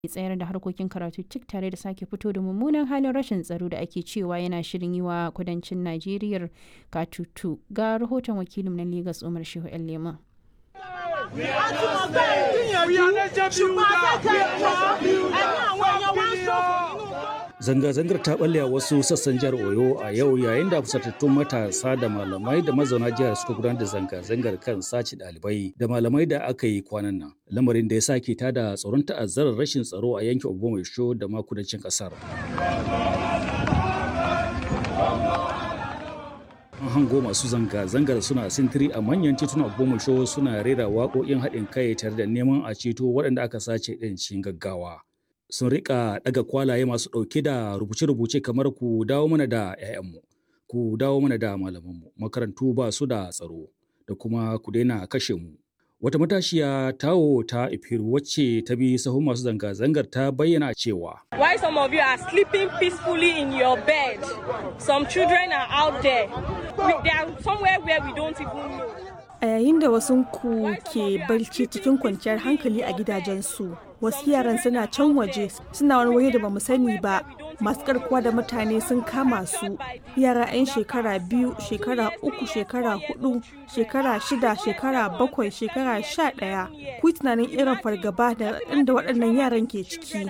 tsayar da harkokin karatu cik tare da sake fito da mummunan halin rashin tsaro da ake cewa yana shirin yi wa kudancin najeriya katutu ga rahoton wakilin na Legas umar shehu yan lema Zanga-zangar ta balle a wasu sassan jihar Oyo a yau yayin da fusatattun matasa da malamai da mazauna jihar suka gudanar da zanga-zangar kan sace ɗalibai da malamai da aka yi kwanan nan. Lamarin da ya sake tada tsoron ta'azzarar rashin tsaro a yankin Ogbomoso da ma kudancin ƙasar. An hango masu zanga-zangar suna sintiri a manyan titunan Ogbomoso suna rera waƙoƙin haɗin kai tare da neman a ceto waɗanda aka sace ɗin cikin gaggawa. sun rika daga kwalaye masu ɗauke da rubuce-rubuce kamar ku dawo mana da 'ya'yanmu ku dawo mana da malamanmu makarantu ba su da tsaro da kuma ku daina kashe mu wata matashiya tawo ta ifiru wacce ta bi sahun masu zanga-zangar ta bayyana cewa Why some of you are sleeping peacefully in your bed some children are out there we, they are somewhere where we don't even know a yayin da wasu ku ke barci cikin kwanciyar hankali a gidajensu wasu yaran suna can waje suna wani waje da bamu sani ba masu karkuwa da mutane sun kama su yara 'yan shekara biyu shekara uku shekara hudu shekara shida shekara bakwai shekara sha ɗaya ku tunanin irin fargaba da inda waɗannan yaran ke ciki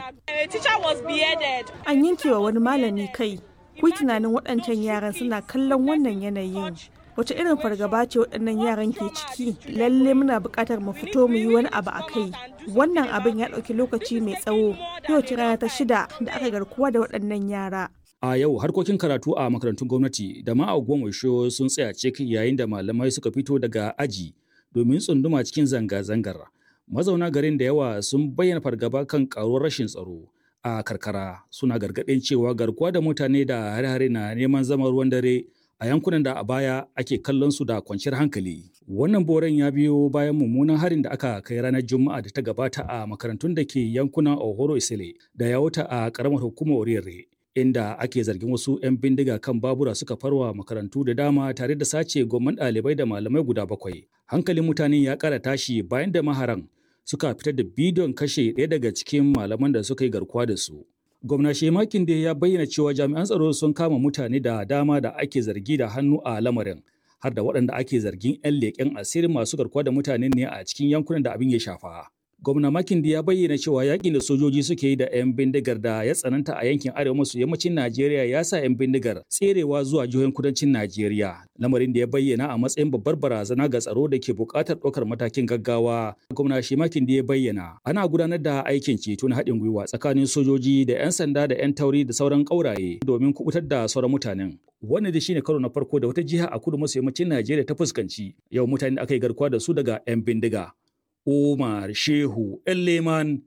an yankewa wani malami kai ku tunanin waɗancan yaran suna kallon wannan yanayin wace irin fargaba ce waɗannan yaran ke ciki lalle muna buƙatar mu fito mu yi wani abu a kai wannan abin ya ɗauki lokaci mai tsawo yau ce rana ta shida da aka garkuwa da waɗannan yara a yau harkokin karatu a makarantun gwamnati da ma a sun tsaya cik yayin da malamai suka fito daga aji domin tsunduma cikin zanga-zangar mazauna garin da yawa sun bayyana fargaba kan karuwar rashin tsaro a karkara suna gargaɗin cewa garkuwa da mutane da hare-hare na neman zama ruwan dare a yankunan da a baya ake kallon su da kwanciyar hankali. Wannan boren ya biyo bayan mummunan harin da aka kai ranar Juma'a da ta gabata a makarantun da ke yankunan Ohoro Isile da ya wuta a karamar hukumar Orire. Inda ake zargin wasu 'yan bindiga kan babura suka farwa makarantu da dama tare da sace gomman ɗalibai da malamai guda bakwai. Hankalin mutane ya ƙara tashi bayan da maharan suka fitar da bidiyon kashe ɗaya daga cikin malaman da suka yi garkuwa da su. Gwamna Shemakin da ya bayyana cewa jami'an tsaro sun kama mutane da dama da ake zargi da hannu a lamarin har da waɗanda ake zargin 'yan leƙen asirin masu garkuwa da mutane ne a cikin yankunan da abin ya shafa. Gwamna Makindi ya bayyana cewa yakin da sojoji suke yi da 'yan bindigar da ya tsananta a yankin arewa maso yammacin Najeriya ya sa 'yan bindigar tserewa zuwa jihohin kudancin Najeriya. Lamarin da ya bayyana a matsayin babbar barazana ga tsaro da ke buƙatar ɗaukar matakin gaggawa. Gwamna shi Makindi ya bayyana ana gudanar da aikin ceto na haɗin gwiwa tsakanin sojoji da 'yan sanda da 'yan tauri da sauran ƙauraye domin kubutar da sauran mutanen. Wannan da shine karo na farko da wata jiha a kudu maso yammacin Najeriya ta fuskanci yau mutane da aka yi garkuwa da su daga 'yan bindiga. Umar Shehu Leman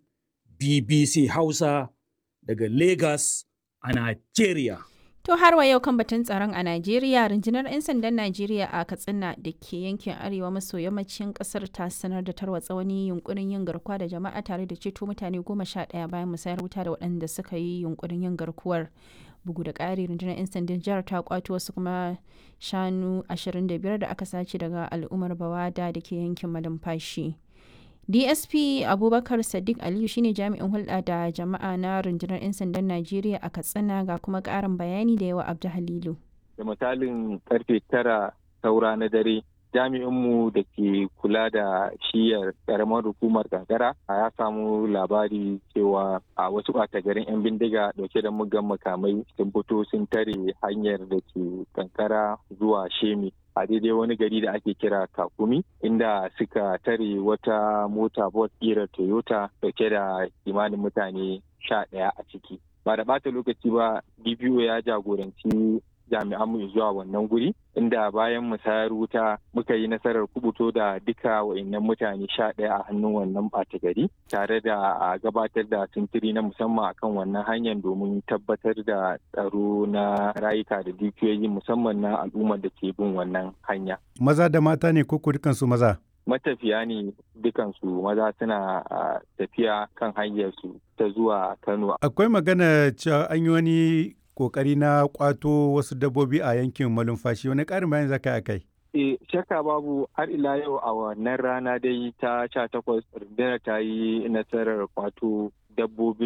BBC Hausa daga Lagos a Najeriya. To har wa yau kan batun tsaron a Najeriya, rundunar 'yan sandan Najeriya a Katsina da ke yankin arewa maso yammacin kasar ta sanar da tarwatsa wani yunkurin yin garkuwa da jama'a tare da ceto mutane goma sha ɗaya bayan musayar wuta da waɗanda suka yi yunkurin yin garkuwar. Bugu da ƙari rundunar 'yan sandan jihar ta kwato wasu kuma shanu 25 da aka sace daga al'ummar Bawada da ke yankin Malumfashi. dsp abubakar sadiq aliyu shine jami'in hulɗa da jama'a na rundunar 'yan sandan najeriya a katsina ga kuma ƙarin bayani da yawa abdu halilu da misalin karfe tara saura na dare jami'inmu da ke kula da shiyar karamar hukumar kankara ya samu labari cewa a wasu ɓata garin 'yan bindiga dauke da mugan makamai sun fito sun tare hanyar da ke kankara zuwa shemi a daidai wani gari da ake kira kakumi inda suka tare wata mota bot ƙirar toyota dauke da kimanin mutane sha ɗaya a ciki ba da ɓata lokaci ba dpo ya jagoranci jami'an mu zuwa wannan guri inda bayan musayar wuta muka yi nasarar kubuto da duka wa'annan mutane sha ɗaya a hannun wannan ɓata gari tare da a gabatar da sintiri na musamman akan wannan hanyar domin tabbatar da tsaro na rayuka da dukiyoyi musamman na al'ummar da ke bin wannan hanya. Maza da mata ne ko dukansu maza? matafiya ne dukansu maza suna tafiya kan hanyarsu ta zuwa Kano. Akwai magana cewa an yi wani kokari na kwato wasu dabbobi a yankin malumfashi wani ƙarin bayan zaka a kai E, shakka babu har ila yau a wannan rana dai ta sha takwas rundunar ta yi nasarar kwato dabbobin